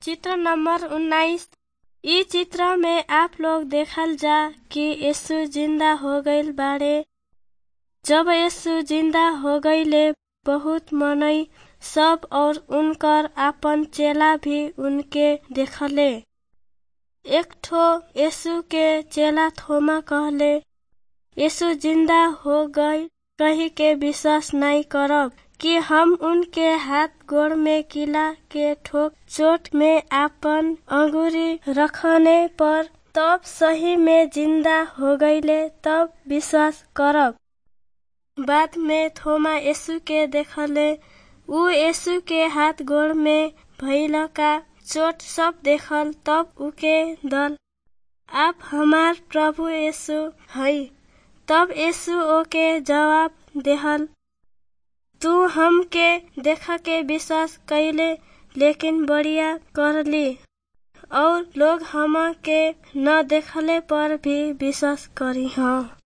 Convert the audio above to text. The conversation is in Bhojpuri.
चित्र नंबर उन्नाइस इ चित्र में आप लोग देखल जा कि यीशु जिंदा हो गईल बाड़े जब यीशु जिंदा हो गईले बहुत मनई सब और उनकर आपन चेला भी उनके देखले एक ठो यीशु के चेला थोमा कहले यीशु जिंदा हो गई कही के विश्वास नहीं करब कि हम उनके हाथ गोड़ में किला के ठोक चोट में आपन अंगुरी रखने पर तब सही में जिंदा हो गईले तब विश्वास करब बाद में थोमा यीशु के देखले ऊ यीशु के हाथ गोड़ में भइल का चोट सब देखल तब उके दल आप हमार प्रभु यीशु हई तब यीशु ओके जवाब देहल तू हमके देखा के विश्वास कैले लेकिन बढ़िया करली और लोग हम के न देखले पर भी विश्वास करी हाँ